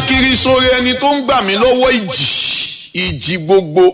kiri sórí ẹni tó ń gbà mí lọ́wọ́ ìjì ìjì gbogbo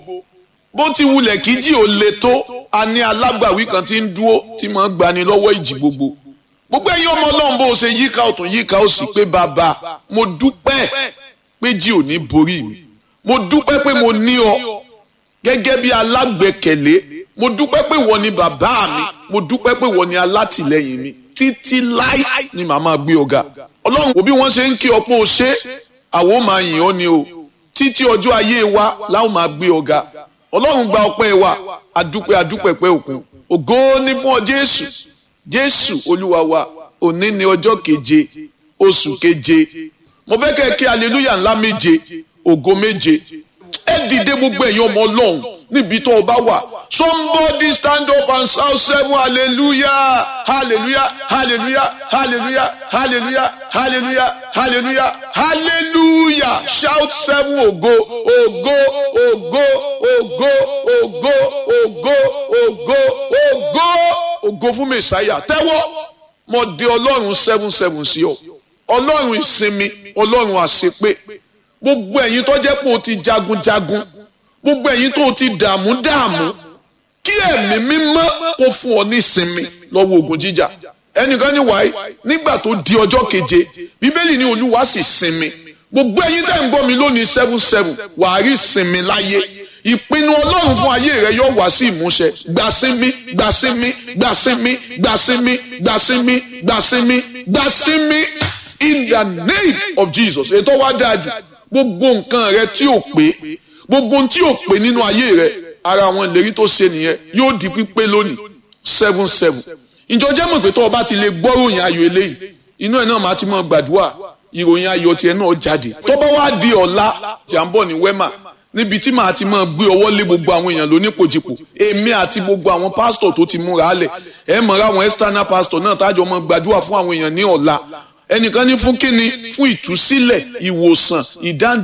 bó ti wulẹ̀ kí jì ó le tó a ní alágbàwí kan tí ń dúró tí máa ń gbani lọ́wọ́ ìjì gbogbo gbogbo ẹ̀yin ọmọ ọlọ́run bó o ṣe yíká ọ̀tún yíká òsì pé bàbá mo dúpẹ́ pé jì ò ní borí mi mo dúpẹ́ pé mo ní ọ gẹ́gẹ́ bí alágbẹ̀kẹ̀lé mo dúpẹ́ pé wọ́n ni bàbá mi mo dúpẹ́ pé wọ́n ni alátìlẹ́yìn mi títí láì ni màá máa gbé ọ̀gá ọlọ́run òbí wọ́n ṣe ń kí ọ pé o ṣe àwọn máa yìn ọ́ ni o títí ọjọ́ ayé wa láwọn máa gbé ọ̀gá ọlọ́run gba ọpẹ́ wa adúpẹ́ adúpẹ́ pẹ́ òkun ògo ni fún ọ jésù jésù olúwa wa òní ni ọjọ́ keje oṣù keje mo fẹ́ kẹ́ ẹ kí aleluya ńlá méje ògo méje ẹ dìde gbogbo ẹ̀yin ọmọ ọlọ́run níbi tó o bá wà somebody stand up and shout seven hallelujah hallelujah hallelujah hallelujah hallelujah hallelujah hallelujah hallelujah shout seven ògo ògo ògo ògo ògo ògo ògo ògo ògo fún mẹsàáyà tẹ́wọ́ mo dé ọlọ́run seven seven sí ọ ọlọ́run ìsinmi ọlọ́run àṣepé gbogbo ẹ̀yin tó jẹ́ pé o ti jagunjagun gbogbo ẹ̀yin tó o ti dààmú dààmú kí ẹ̀mí mímọ́ kó fún ọ ní ìsinmi lọ́wọ́ ogun jíjà ẹnìkan ní wáyé nígbà tó di ọjọ́ keje bíbélì ní olúwa sì sinmi gbogbo ẹ̀yin tẹ́ ń gbọ́ mi lónìí seven seven wàá rí ìsinmi láyé ìpinnu ọlọ́run fún ayé rẹ yóò wá sí ìmúṣẹ gbàsímí gbàsímí gbàsímí gbàsímí gbàsímí gbàsímí gbàsímí in the name of jesus ètò wa dáa jù gbogbo nǹkan rẹ tí ò pé gbogbo ohun tí ò pé nínú ayé rẹ ara àwọn ìlérí tó ṣe nìyẹn yóò di pípé lónìí seven seven ìjọ jẹ́ mọ̀ pé tó o bá ti lè gbọ́ ròyìn ayọ̀ eléyìí inú ẹ̀ náà máa ti mọ̀ gbàdúrà ìròyìn ayọ̀ tiẹ̀ náà jáde tó bá wá di ọ̀la jàǹbọ̀ ní wẹ́mà níbi tí màá ti máa gbé ọwọ́ lé gbogbo àwọn èèyàn lónípojìpò èmi àti gbogbo àwọn pásítọ̀ tó ti múra lẹ̀ ẹ mọ̀ra àwọn external pásítọ̀ náà tájọ mọ̀ gbàdúrà fún àwọn èèyàn ní ọ̀la ẹnìkan ní fún kíni fún ìtúsílẹ̀ ìwòsàn ìdáǹdè